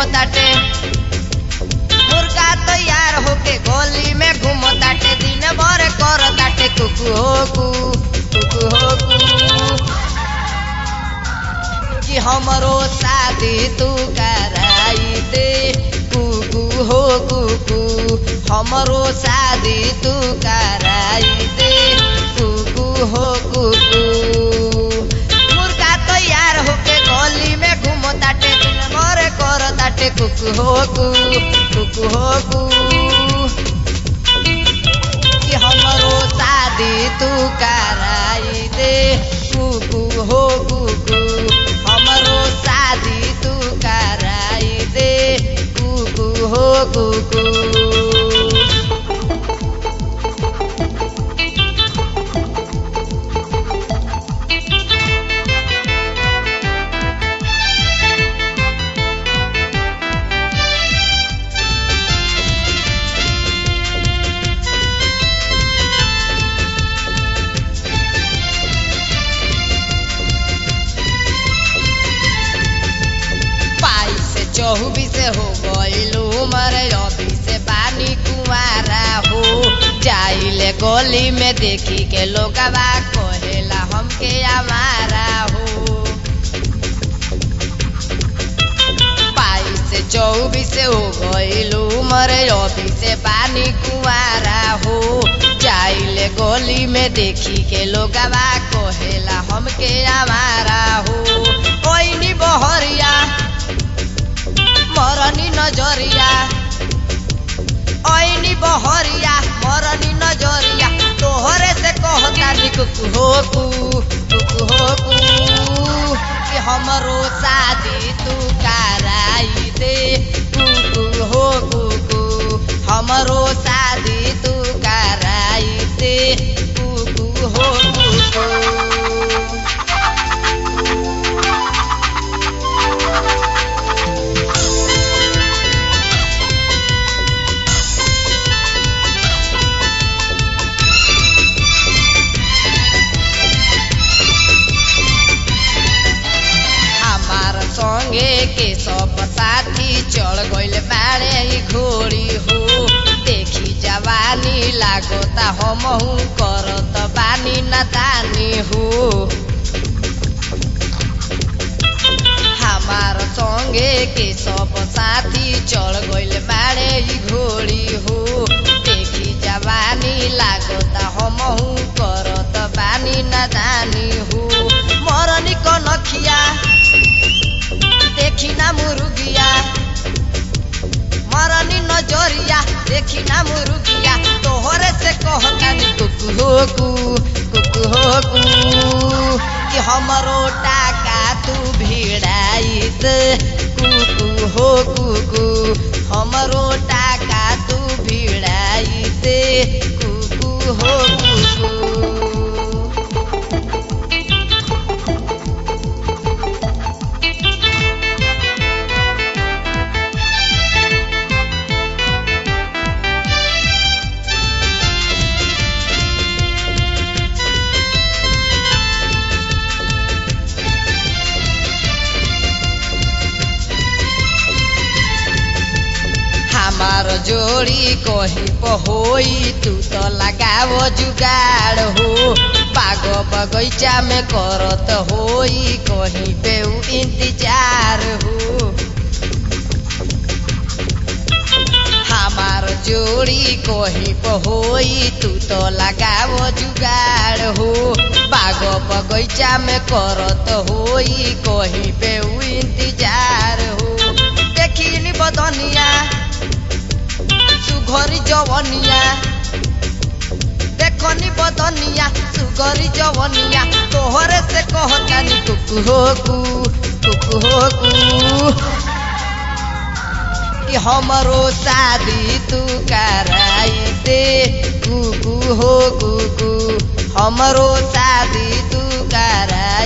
घूमताटे मुर्गा तैयार होके गोली में घूमताटे दिन भर करताटे कुकु हो कु कुकु हो कु कि हमरो शादी तू कराई दे कुकु हो कुकु हमरो शादी तू कराई दे कुकु हो कुकु मुर्गा तैयार होके गली में घूमताटे दिन भर करताटे कुकु हो कु कुकु हो कु कि हमरो शादी तू कराई दे कुकु हो कुकु हमरो शादी तू कराई दे कुकु हो कुकु पाई से चौबीस हो गईल उमर अभी से बानी कुमारा हो जाइले गली में देखी के लोगवा कहेला हमके हमारा हो पाई से चौबीस हो गईल उमर अभी से बानी कुमारा हो जाइले गली में देखी के लोगवा कहेला हमके हमारा हो ओइनी बहरिया मरनी नजरिया ऐनी बहरिया मरनी नजरिया तोहरे से कहता कुकु हो कु कुकु हो कु कि हमरो शादी तू कराई दे कुकु हो कुकु हमरो शादी तू कराई दे कुकु हो कुकु हमार संगे के सब साथी चढ़ गइल बाड़े ही घोड़ी हो देखी जवानी लागोता हमहू करत बानी नदानी हो हमार संगे के सब साथी चढ़ गइल बाड़े ही घोड़ी हो देखी जवानी लागोता हमहू करत बानी नदानी हो मरनी कनखिया देखी ना मुर्गिया मरनी नजरिया देखी ना मुर्गिया तोहरे से कहतानी कुकु हो कु कुकु हो कु कि हमरो टाका तू भिड़ाई दे कुकु हो कुकु हमरो टाका तू भिड़ाई दे कुकु हो कुकु हमार जोड़ी कहीं पहोई तू तो लगाव जुगाड़ हो बाग बगैचा में करत होई कहीं पे उ इंतजार हो हमार जोड़ी कहीं पहोई तू तो लगाव जुगाड़ हो बाग बगैचा में करत होई कहीं पे उ इंतजार हो देखी बदनिया सुघरी जवनिया देखनी बदनिया सुघरी जवनिया तोहरे से कहतानी कुकु हो कु कुकु हो कु कि हमरो शादी तू कराई दे कुकु हो कुकु हमरो शादी तू कराई